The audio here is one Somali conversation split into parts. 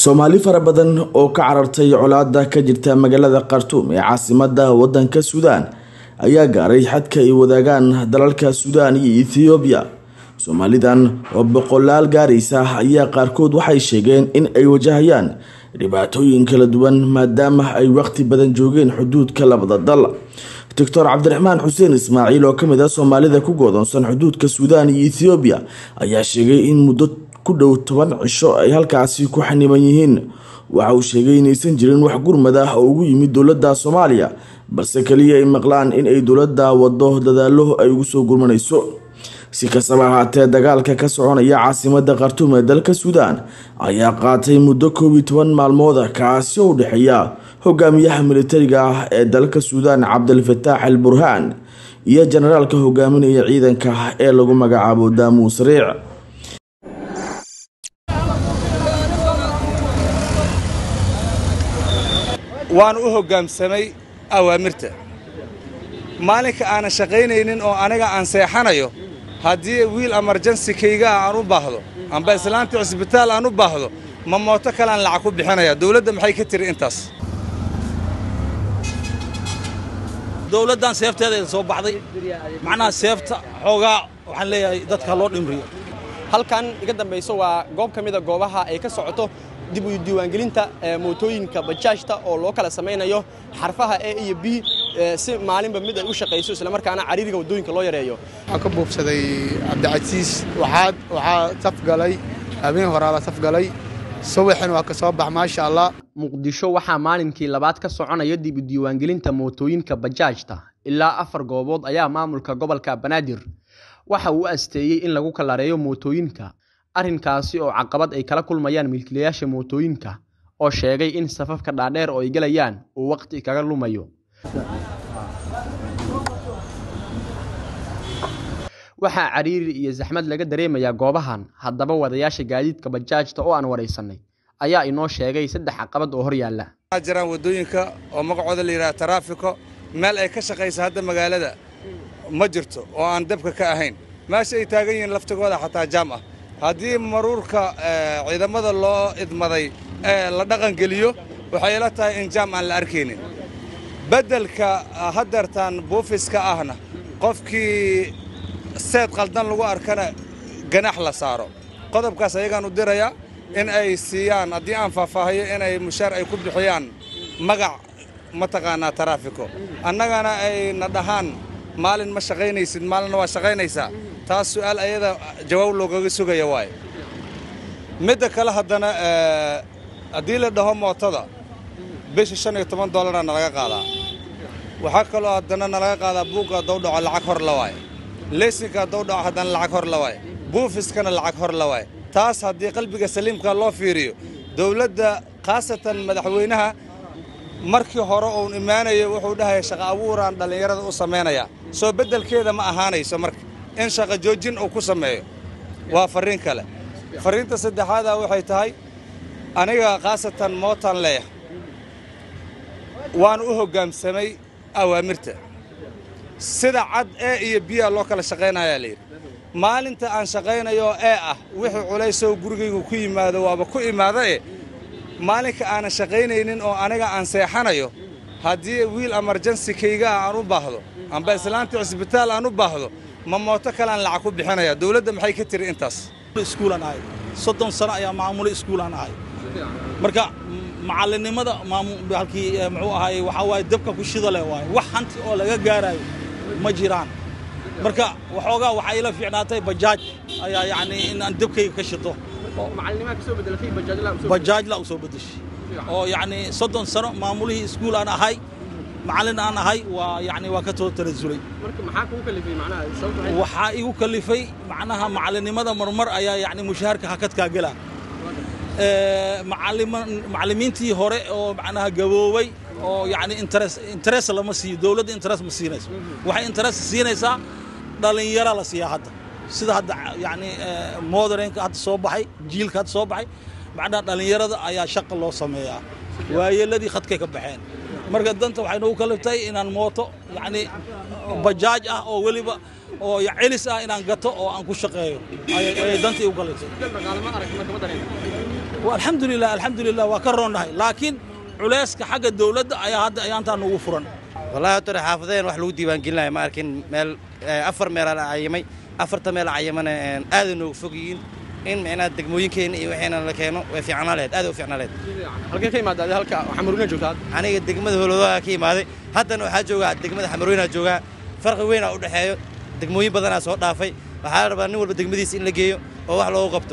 soomaali fara badan oo ka carartay colaada ka jirta magaalada khartuum ee caasimada wadanka suudaan ayaa gaaray xadka ay wadaagaan dalalka suudaan iyo ethoobiya soomaalidan oo boqolaal gaaraysa ayaa qaarkood waxay sheegeen in ay wajahayaan dhibaatooyin kala duwan maadaama ay waqti badan joogeen xuduudka labada dal doctor cabdiraxmaan xuseen ismaaciil oo kamid ah soomaalida ku goodoonsan xuduudka suudaan iyo ethoobiya ayaa sheegay in muddo ku dhow toban cisho ay halkaasi ku xaniban yihiin waxa uu sheegay inaysan jirin wax gurmad ah oo ugu yimid dowladda soomaaliya balse kaliya ay maqlaan in ay dowladda wado dadaalo ay ugu soo gurmanayso si kastaba ahaatee dagaalka ka soconaya caasimada khartuum ee dalka suudaan ayaa qaatay muddo koob iyo toban maalmooda kaasi oo u dhexeeya hogaamiyaha militariga ah ee dalka suudaan cabdilfataax al burhaan iyo jenaraalka hogaaminaya ciidanka ee lagu magacaabo daamuus riic waan u hoggaamsamay awaamirta maalinka aanan shaqaynaynin oo aniga aan seexanayo haddii wiil emerjansi kaygaa aan u baahdo amba islaanta cisbitaal aan u baahdo ma mooto kalean lacag ku bixinaya dawladda maxay ka tiri intaas dowladdan seefteeda soo baxday macnaha seefta xoogaa waxaan leeyahay dadka loo dhimriyo halkan iga dambayso waa goob ka mida goobaha ay ka socoto dib u diiwaangelinta mootooyinka bajaajta oo loo kala samaynayo xarfaha e iyo b si maalinba mid ay u shaqayso islamarkaana cariiriga waddooyinka loo yareeyo waxaan ka buufsaday cabdicasiis waxaad waxaa safgalay habeen horaa la safgalay subaxin waa ka soo bax maasha allah muqdisho waxaa maalinkii labaad ka soconaya dib u diiwaangelinta mootooyinka bajaajta ilaa afar goobood ayaa maamulka gobolka banaadir waxa uu asteeyey in lagu kalareeyo mootooyinka arrinkaasi oo caqabad ay kala kulmayaan milkiilayaasha mootooyinka oo sheegay in safafka dhaadheer oo ay gelayaan uu waqti kaga lumayo waxaa cariiri iyo saxmad laga dareemayaa goobahan haddaba wadayaasha gaadiidka bajaajta oo aan waraysanay ayaa inoo sheegay saddex caqabad oo hor yaalla waxaa jiraan waddooyinka oo magacooda la yidhaha taraafiko meel ay ka shaqaysa hadda magaalada ma jirto oo aan dabka ka ahayn meesha ay taagan yihiin laftigooda xataa jaam ah haddii maruurka ciidamada loo idmaday ee la dhaqangeliyo waxay ila tahay in jaam aan la arkaynin beddelka haddeertaan buufiska ahna qofkii seed qaldan lagu arkana ganax la saaro qodobkaas ayagaan u dirayaa in ay siiyaan haddii aan faahfaahiyo inay mushaar ay ku bixiyaan magac mataqaanaa taraafiko annagana ay na dhahaan maalin ma shaqaynaysid maalinna waa shaqaynaysaa taas su'aal ayada jawaab loogaga sugaya waaye midda kale haddana haddii la dhaho mootada bisha shan iyo toban dollaraa nalaga qaadaa waxaa kaloo haddana nalaga qaadaa buugga haddou dhaco lacag hor la waaye leesinka haddou dhaco haddana lacag hor la waaye buufiskana lacag hor la waaye taas haddii qalbiga saliimka loo fiiriyo dawladda khaasatan madaxweynaha markii hore uun imaanaya wuxuu dhahaya shaqa abuuraan dhallinyarada u samaynayaa soo beddelkeeda ma ahaanayso marka in shaqa joojin uu ku sameeyo waa farriin kale farriinta saddexaadaa waxay tahay aniga khaasatan mootaan leeyahay waan u hoggaamsamay awaamirta sida cad ee iyo biyaa loo kala shaqaynayaa layidhi maalinta aan shaqaynayo ee ah wixii culaysoo gurigaygu ku yimaado waaba ku imaada e maalinka aanan shaqaynaynin oo aniga aan seexanayo haddii wiil emerjansi kaygaa aan u baahdo amba islaanta cisbitaal aan u baahdo ma mooto kalean lacag ku bixinaya dawladda maxay ka tiri intaas iskuulaan ahay soddon sano ayaa maamule iskuulaan ahay marka macallinnimada halkii muxuu ahaay waxaa waaye dabka ku shida leh waaye wax hanti oo laga gaaraayo ma jiraan marka waxoogaa waxaa ila fiicnaatay bajaaj ayaa yacni in aan dabkayga ka shito bajaajla u soo bedeshay oo yacni soddon sano maamulihii iskuul aan ahay macallin aan ahay waa yacni waa ka too tanasulay waxaa igu kalifay macnaha macallinnimada marmar ayaa yacni mushaharka hakadkaa gelaa macallimiintii hore oo macnaha gaboobay oo yacni interes interes lama siiyo dawladda interes ma siinayso waxay interes siinaysaa dhallinyaro la siiyaa hadda sida hadda yacni modernka hadda soo baxay jiilka hadda soo baxay macnaha dhallinyarada ayaa shaqa loo sameeyaa waayeeladii khadkay ka baxeen marka danta waxay noogu kaliftay inaan mooto yacni bajaaj ah oo weliba oo celis ah inaan gato oo aan ku shaqeeyo ayay dantii u kaliftay alxamdulilah alxamdulilah waa ka roonnahay laakiin culayska xagga dawladda ayaa hadda ayaantaa nugu furan wallahi horta xaafadeen wax lagu diiwaangelinaya ma arkin meel afar meelaa la cayimay afarta meel cayimana aaday noogu fog yihiin in micnaha degmooyinkeena iyo waxayna la keeno way fiicnaa lahayd aaday u fiicnaa lahayd halkee ka imaada adi halka xamarweyna joogtaa aniga degmada howladaha ka imaaday haddana waxaa joogaa degmada xamarweynaa joogaa farqi weynaa u dhexeeyo degmooyin badanaa soo dhaafay waxaa la rabaa nin walba degmadiisa in la geeyo oo wax loogu qabto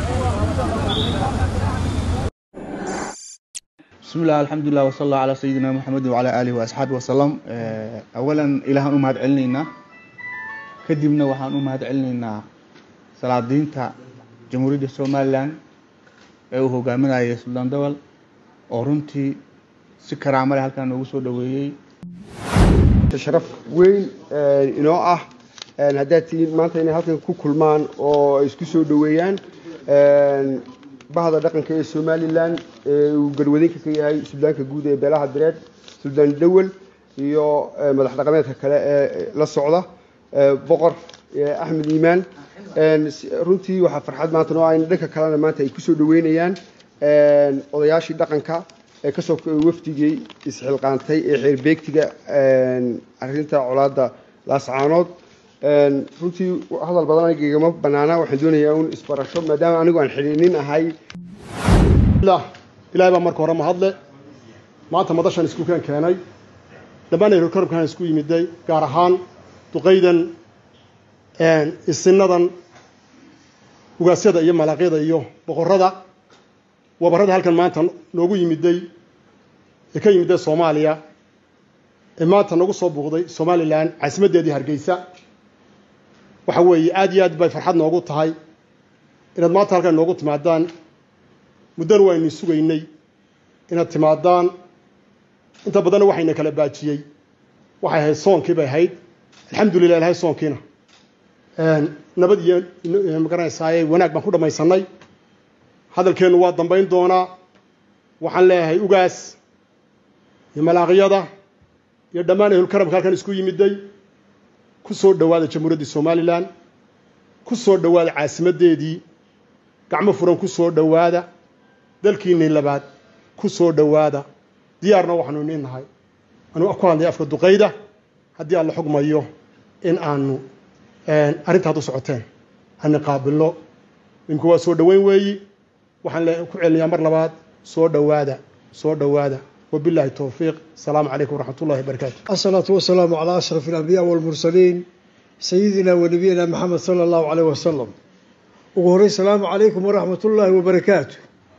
بسم الله الحمد لله وصلى الله على سيدنا محمد وعلى آله وأصحابه وسلم أولا إلهان أمهد علينا كدبنا وحان أمهد علينا صلاة دينتا جمهورية الصومال لان ee uu hogaaminayay suldaan dawal oo runtii si karaamale halkan noogu soo dhoweeyey sharaf weyn inoo ah haddaad tihiin maanta inay halkan ku kulmaan oo isku soo dhoweeyaan bahda dhaqanka ee somalilan ee uu garwadinka ka yahay suldaanka guud ee beelaha direed suldaan dawel iyo madax dhaqameedka kale ee la socda boqor axmed iimaan runtii waxaa farxad maanta noo ah in dhanka kalena maanta ay kusoo dhaweynayaan odayaashii dhaqanka ee kasoo wafdigii isxilqaantay ee xeerbeegtiga arinta colaada laascaanood runtii hadal badan aniga igama banaana waxaan doonayaa un isbarasho maadaama anigu aan xidhiinin ahay ilaahay baa marka hore mahadle maanta madashan iskuukaan keenay dhammaan korobkaan isku yimiday gaar ahaan duqaydan isinadan ugaasyada iyo malaaqyada iyo boqorada wabarada halkan maanta noogu yimiday ee ka yimiday soomaaliya ee maanta nagu soo buuqday somalilan caasimaddeedii hargeysa waxa weeye aad iyo aad bay farxad noogu tahay inaad maanta halkan noogu timaadaan muddana waynu sugaynay inaad timaadaan inta badanna waxayna kala baajiyey waxay ahayd soonkii bay ahayd alxamdulilah ilahay soonkiina nabad iyo magaranaysaay wanaag baan ku dhammaysanay hadalkeennu waa dambayn doonaa waxaan leeyahay ugaas iyo malaaqyada iyo dhammaan ehlulkaramka halkan isku yimiday ku soo dhowaada jamhuuriyaddii somalilan ku soo dhowaada caasimaddeedii gacmo furan ku soo dhowaada dalkiinnii labaad ku soo dhowaada diyaarna waxaanu iniin nahay anuu ku hadlay afka duqayda haddii aan la xugmayo in aanu arrinta had u socoteen ani qaabilno imika waa soo dhoweyn weeyi waxaan ku celinayaa mar labaad soo dhowaada soo dhowaada wabillahi towfiiq asalaamu calaykum waraxmat ullahi wabarakaatu الصلاة والسلام على أشرف الأنبياء والمرسلين سيدنا ونبينا محمد صلى الله عليه وسلم وقهري السلام عليكم ورحمة الله وبركاته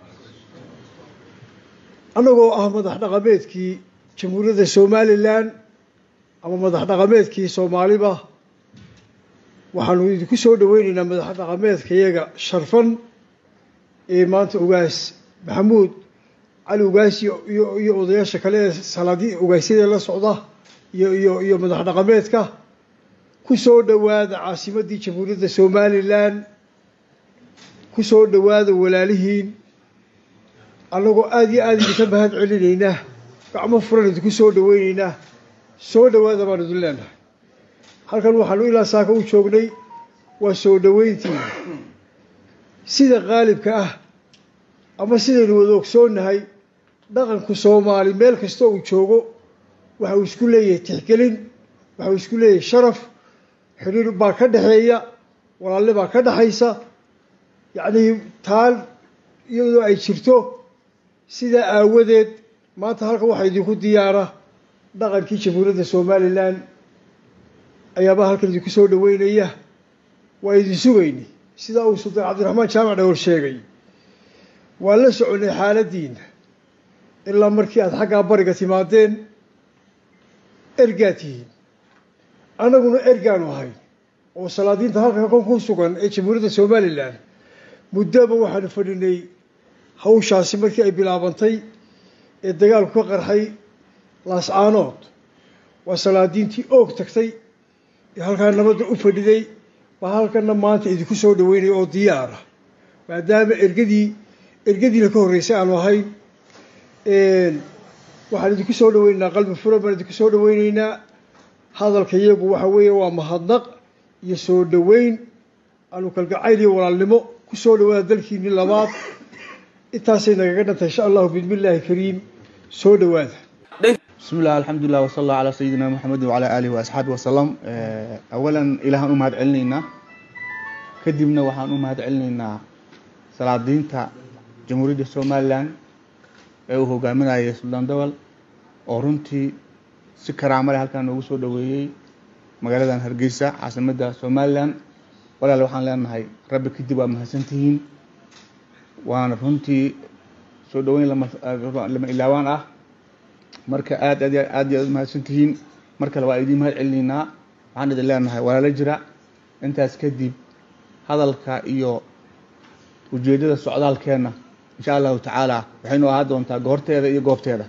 anagoo ah madax dhaqameedkii jamhuuriyadda somalilan ama madax dhaqameedkii soomaaliba waxaanu idinku soo dhaweyneynaa madax dhaqameedkayaga sharfan ee maanta ugaas maxamuud cali ugaas iyo iyo odayaasha kale ee salaadi ugaasyada la socda iyo iyo iyo madax dhaqameedka ku soo dhowaada caasimaddii jamhuuriyadda somalilan ku soo dhowaada walaalihiin annagoo aada iyo aada idinka mahad celinaynaa gacmo furan idinku soo dhaweyneynaa soo dhowaada baan idin leenahay halkan waxaanu ilaa saaka u joognay waa soo dhoweyntii sida qaalibka ah ama sidaynu wada ogsoonnahay dhaqanku soomaali meel kasta uu joogo waxa uu isku leeyahay tixgelin waxa uu isku leeyahay sharaf xidhiir baa ka dhexeeya walaalle baa ka dhexaysa yacnii taal iyadoo ay jirto sidaa aawadeed maanta halkan waxaa idinku diyaara dhaqankii jamhuuriyadda somalilan ayaabaa halkan idinku soo dhaweynaya waa idin sugayni sidaa uu sultaan cabdiraxmaan jaamac dhowr sheegay waa la soconay xaaladdiina ilaa markii aada xaggaa bariga timaadeen ergaa tihiin annaguna ergaanu ahay oo salaadiinta halka kon ku sugan ee jamhuuriyadda somalilan muddoba waxaanu fadhinay hawshaasi markii ay bilaabantay ee dagaalku ka qarxay laascaanood waa salaadiintii oog tagtay ee halkaa nabadda u fadhiday baa halkana maanta idinku soo dhaweynaya oo diyaara maadaama ergadii ergadiina ka horreysay aanu ahayn waxaan idinku soo dhaweynaynaa qalbi furan baan idinku soo dhaweyneynaa hadalka iyagu waxa weeye waa mahadnaq iyo soo dhaweyn aanu kalgacayl iyo walaalnimo ku soo dhawaada dalkiinii labaad intaasay nagaga dhantay insha allahu bismillaahi kariim soo dhowaada بسم الله الحمد لله وصلى الله على سيدنا محمد وعلى آله وأصحابه وسلم أولا إله أمهات علنينا كدبنا وحان أمهات علنينا صلاة دينتا جمهورية سوماليان ee uu hogaaminayay suldaan dawal oo runtii si karaamo leh halkan noogu soo dhoweeyey magaaladan hargeysa caasimadda somalilan walaal waxaan leenahay rabbi kadib waa mahadsantihiin waana runtii soo dhoweyn lama lama ilaawaan ah marka aad aad aad iyo aad mahadsantihiin mar kale waa idiin mahad celinaynaa waxaan idin leenahay walaalo jira intaas kadib hadalka iyo ujeeddada socdaalkeenna insha allahu tacaala waxaynu ahaa doontaa goorteeda iyo goobteeda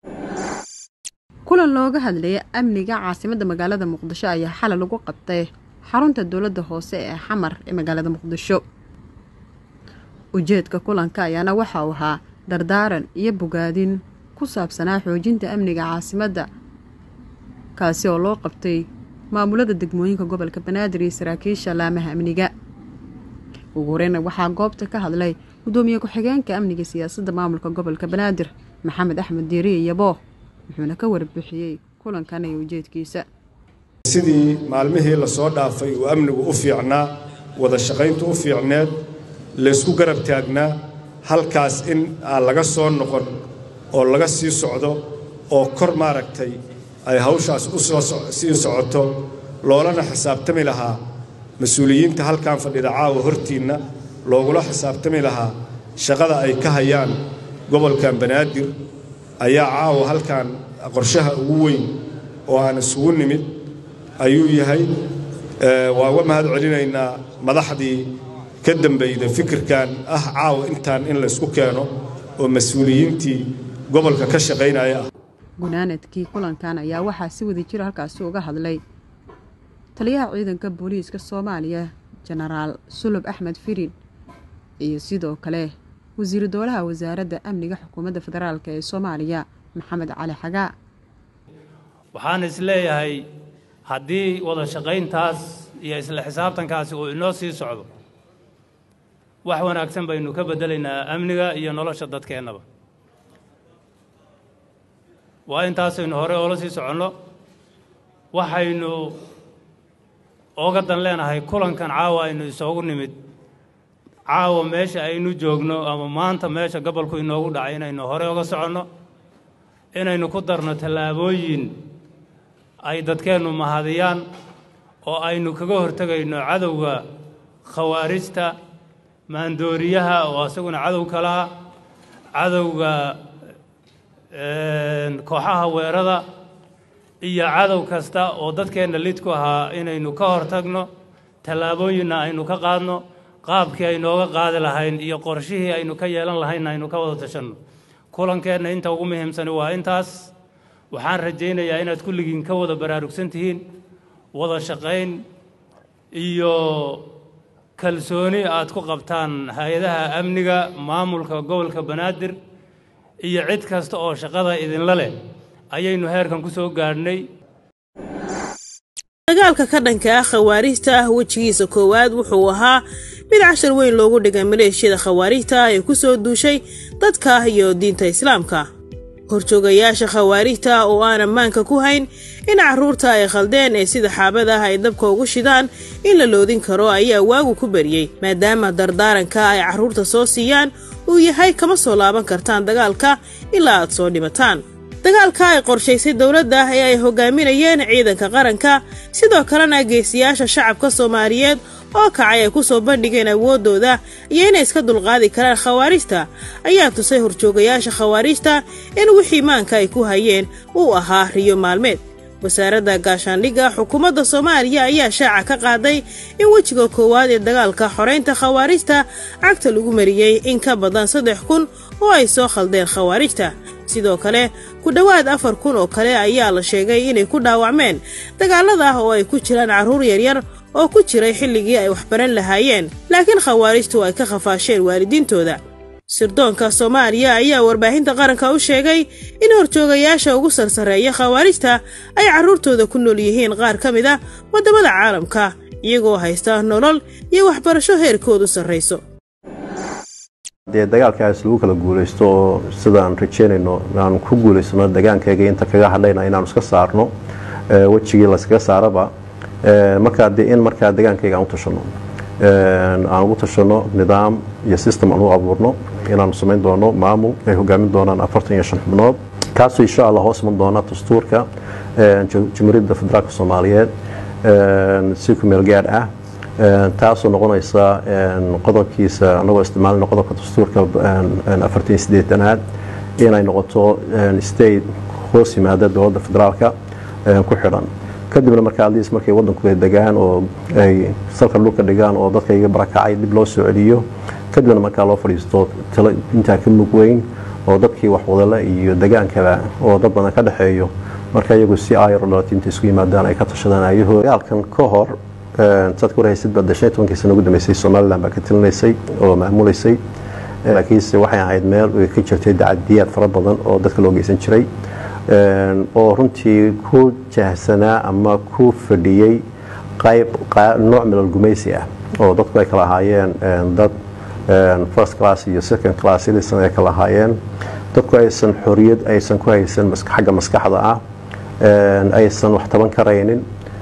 kulan looga hadlaya amniga caasimadda magaalada muqdisho ayaa xalay lagu qabtay xarunta dowladda hoose ee xamar ee magaalada muqdisho ujeedka kulanka ayaana waxa uu ahaa dardaaran iyo bogaadin ku saabsanaa xoojinta amniga caasimadda kaasi oo loo qabtay maamulada degmooyinka gobolka banaadir iyo saraakiisha laamaha amniga ugu horeyna waxaa goobta ka hadlay gudoomiye ku-xigeenka amniga siyaasadda maamulka gobolka banaadir maxamed axmed diiriye yaboo wuxuuna ka warbixiyey kulankan iyo ujeedkiisa sidii maalmihii lasoo dhaafay uu amnigu u fiicnaa wada shaqayntu u fiicneed laysku garab taagnaa halkaas in aan laga soo noqon oo laga sii socdo oo kor maaragtay ay hawshaas u soo sii socoto loolana xisaabtami lahaa mas-uuliyiinta halkan fadhida caawa hortiinna loogula xisaabtami lahaa shaqada ay ka hayaan gobolkan banaadir ayaa caawa halkan qorshaha ugu weyn oo aan isugu nimid ayuu yahay waa uga mahad celinaynaa madaxdii ka dambayda fikirkan ah caawa intaan in laysku keeno oo mas-uuliyiintii gobolka ka shaqaynaya ah gunaanadkii kulankan ayaa waxaa si wada jira halkaasi uga hadlay taliyaha ciidanka booliiska soomaaliya jenaraal sulub axmed firin iyo sidoo kale wasiiru dowlaha wasaaradda amniga xukuumadda federaalk ee soomaaliya maxamed cali xagaa waxaan is leeyahay haddii wada shaqayntaas iyo isla xisaabtankaasi uu inoo sii socdo wax wanaagsan baynu ka beddelaynaa amniga iyo nolosha dadkeennaba waa intaasaynu hore oola sii soconno waxaynu ooga dan leenahay kulankan caawa aynu isoogu nimid caawa meesha aynu joogno ama maanta meesha gobolku inoogu dhacay inaynu hore oga soconno inaynu ku darno tallaabooyin ay dadkeennu mahadiyaan oo aynu kaga hortegayno cadowga khawaarijta maandooriyaha oo isaguna cadow kalaha cadowga kooxaha weerada iyo cadow kasta oo dadkeenna lid ku ahaa inaynu ka hortagno tallaabooyinna aynu ka qaadno qaabkii aynooga qaadi lahayn iyo qorshihii aynu ka yeelan lahaynna aynu ka wada tashanno kulankeenna inta ugu muhiimsani waa intaas waxaan rajaynayaa inaad kulligiin ka wada baraarugsan tihiin wada shaqayn iyo kalsooni aad ku qabtaan hay-adaha amniga maamulka gobolka banaadir iyo cid kasta oo shaqada idinla leh ayaynu heerkan ku soo gaadhnay dagaalka ka dhanka ah khawaarijta ah wejigiisa koowaad wuxuu ahaa mid cashar weyn loogu dhigay maleeshiyada khawaarijta ah ee ku soo duushay dadka iyo diinta islaamka horjoogayaasha khawaarijta ah oo aan ammaanka ku hayn in carruurta ay khaldeen ee sida xaabada ah ay dabka ugu shidaan in la loodin karo ayaa waagu ku bariyey maadaama dardaaranka ay carruurta soo siiyaan uu yahay kama soo laaban kartaan dagaalka ilaa aad soo dhimataan dagaalka ay qorshaysay dowladda ee ay hogaaminayeen ciidanka qaranka sidoo kalena geesiyaasha shacabka soomaaliyeed oo kacay ay ku soo bandhigeen awooddooda iyo inay iska dulqaadi karaan khawaarijta ayaa tusay horjoogayaasha khawaarijta in wixii maanka ay ku hayeen uu ahaa riyo maalmeed wasaaradda gaashaandhigga xukuumadda soomaaliya ayaa shaaca ka qaaday in wejiga koowaad ee dagaalka xoraynta khawaarijta cagta lagu mariyey in ka badan saddex kun oo ay soo khaldeen khawaarijta sidoo kale ku dhowaad afar kun oo kale ayaa la sheegay inay ku dhaawacmeen dagaalada ah oo ay ku jiraan carruur yaryar oo ku jiray xilligii ay waxbaran lahaayeen laakiin khawaarijtu ay ka khafaasheen waalidiintooda sirdoonka soomaaliya ayaa warbaahinta qaranka u sheegay in horjoogayaasha ugu sarsareeya khawaarijta ay carruurtooda ku nool yihiin qaar ka mid a waddamada caalamka iyagoo haysta nolol iyo waxbarasho heerkoodu sarrayso dee dagaalkaas lagu kala guulaysto oo sidaan rajeynayno aan ku guulaysano degaankayga inta kaga hadhayna inaanu iska saarno wejigii layskaga saaraba markaa dee in markaa degaankayga aan u tashano aan ugu tashano nidaam iyo system aan u abuurno inaanu samayn doono maamul ay hogaamin doonaan afartan iyo shan xubnood kaasoo insha allah hoos iman doona dastuurka jamhuuriyadda federaalka soomaaliyeed si ku meel gaadh ah taasoo noqonaysa qodobkiisa anagoo isticmaalina qodobka dastuurka afartan iyo sideetanaad inay noqoto state hoos yimaada dowladda federaalka ku xidhan kadibna markaa aliis markay wadanku ay degaan oo ay salka dhulka dhigaan oo dadka iga barakacay dib loo soo celiyo kadibna markaa loo fadhiisto talo intaa ka mug weyn oo dadkii waxwadale iyo degaankaba oo dad badan ka dhexeeyo marka iyagu si ayrodhalati inta isku yimaadaan ay ka tashadaan ayahoo dagaalkan ka hor saad ku rahaysid baa shan iyo tobankii sana ugu dambeysay somaliland baa ka talinaysay oo maamulaysay laakiinse waxay ahayd meel ay ka jirtay dacadiyaad fara badan oo dadka loo geysan jiray oo runtii ku jahsanaa ama ku fadhiyey qayb nooc milal gumaysi ah oo dadku ay kala ahaayeen dad first class iyo second class ilisan ay kala ahaayeen dadku aysan xoriyad aysan ku haysan xagga maskaxda ah aysan wax taban karaynin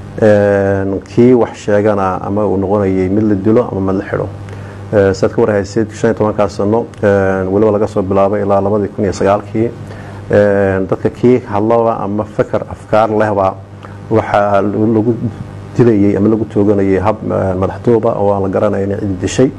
kii wax sheegana ama uu noqonayay mid la dilo ama mid la xidho saad ka warhaysid shan iyo tobankaa sano weliba laga soo bilaabay ilaa labadii kun iyo sagaalkii dadka kii hadlaba ama fakar afkaar lehba waxaa lagu dilayay ama lagu tooganayay hab madaxduuba oo aan la garanayn cidi dishay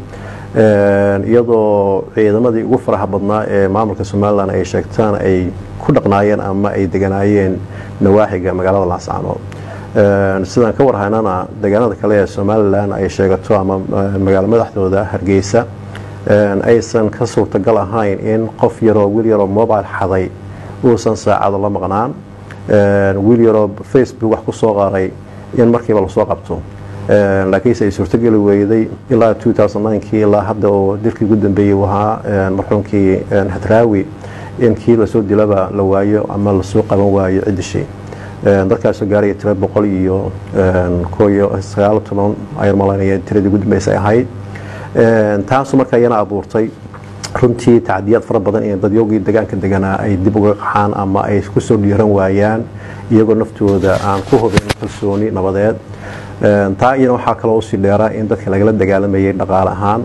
iyadoo ciidamadii ugu faraha badnaa ee maamulka somalilan ay sheegtaan ay ku dhaqnaayeen ama ay deganaayeen nawaaxiga magaalada laascaanood sidaan ka warhaynana deegaanada kale ee somalilan ay sheegato ama magaalo madaxdooda hargeysa aysan ka suurtagal ahayn in qof yaroo wiil yaroo mobile xaday uusan saacado la maqnaan wiil yaroo facebook wax ku soo qaaray in markiiba lasoo qabto laakiinse ay suurtogeli weyday ilaa kii ilaa hadda oo dilkii ugu dambeeyey uu ahaa marxuumkii hadraawi in kii lasoo dilaba la waayo ama lasoo qaban waayo ciddishii dadkaasoo gaaraya tira boqol iyo koyo sagaal toban ayaan malaynaya tiradii ugu dambeysay ahayd taasu marka iyana abuurtay runtii tacdiyaad fara badan in dadyogii degaanka deganaa ay dib uga qaxaan ama ay kusoo dhiiran waayaan iyagoo naftooda aan ku hubin kalsooni nabadeed taa iyana waxaa kaloo usii dheeraa in dadka lagala dagaalamayay dhaqaale ahaan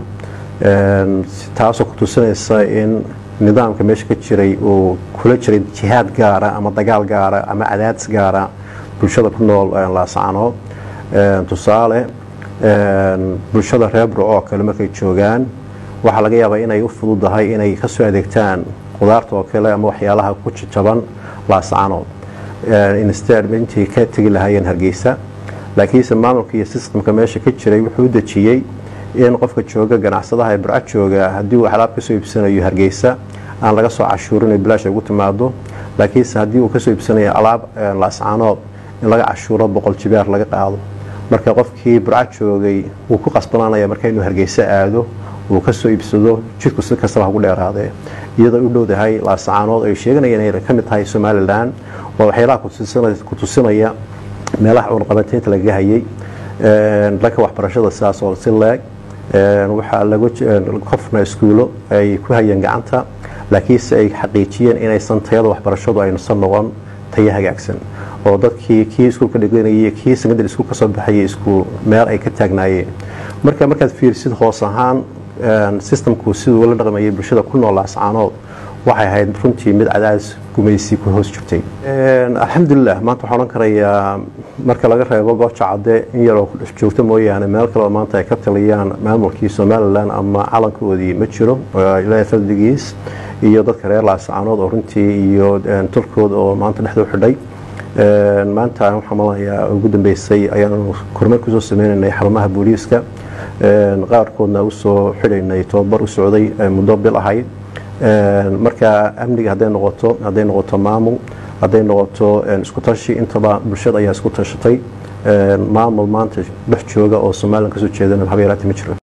taasoo ku tusinaysa in nidaamka meesha ka jiray uu kula jiray jihaad gaara ama dagaal gaara ama cadaadis gaara bulshada ku nool laascaanood tusaale bulshada reer burco oo kale markay joogaan waxaa laga yaabaa inay u fududahay inay kasoo adeegtaan qudaarta oo kale ama waxyaalaha ku jajaban laascaanood instead intii ka tegi lahaayeen hargeysa laakiinse maamulka iyo sistamka meesha ka jiray wuxuu u dejiyey in qofka jooga ganacsadaha ee burco jooga haddii uu alaab kasoo iibsanayo hargeysa aan laga soo cashuurin bilaash ugu timaado laakiinse haddii uu kasoo iibsanayo alaab laascaanood in laga cashuuro boqol jibaar laga qaado marka qofkii burco joogay wuu ku qasbanaanaya marka inuu hargeysa aado uu kasoo iibsado jidku si kastaba hagu dheeraadee iyadoo u dhowdahay laascaanood ay sheeganayeen inay ka mid tahay somalilan waa waxyaalaha ku tusinaya meelaha cunaqabateynta lagaga hayay dhanka waxbarashada sidaas oo si leeg waxaa lagu qofna iskuulo ay ku hayeen gacanta laakiinse ay xaqiijiyeen inaysan tayada waxbarashadu aynusan noqon tayo hagaagsan oo dadkii kii iskuulka dhiganayay kii secondary school kasoo baxayay iskuul meel ay ka taagnaayeen marka markaad fiirsid hoos ahaan systemku siduu la dhaqmayay bulshada ku nool laascaanood waxay ahayd runtii mid cadaadis gumaysi ku hoos jirtay alxamdulilah maanta waxaan odhan karayaa marka laga reebo gooja cadde in yaroo joogto mooyaane meel kaleo maanta ay ka taliyaan maamulkii somalilan ama calankoodii ma jiro ilaahay fardigiis iyo dadka reer laascaanood oo runtii iyo tulkood oo maanta dhexda u xidhay maanta waxaan malanayaa ugu dambeysay ayaanu kormeer kusoo sameynaynay xarumaha booliiska qaarkoodna usoo xidhaynay tobabar u socday muddo bil ahayd marka amniga hadday noqoto hadday noqoto maamul hadday noqoto isku tashi intaba bulshada ayaa isku tashatay maamul maanta dhex jooga oo somalilan kasoo jeedana haba yaraati ma jiro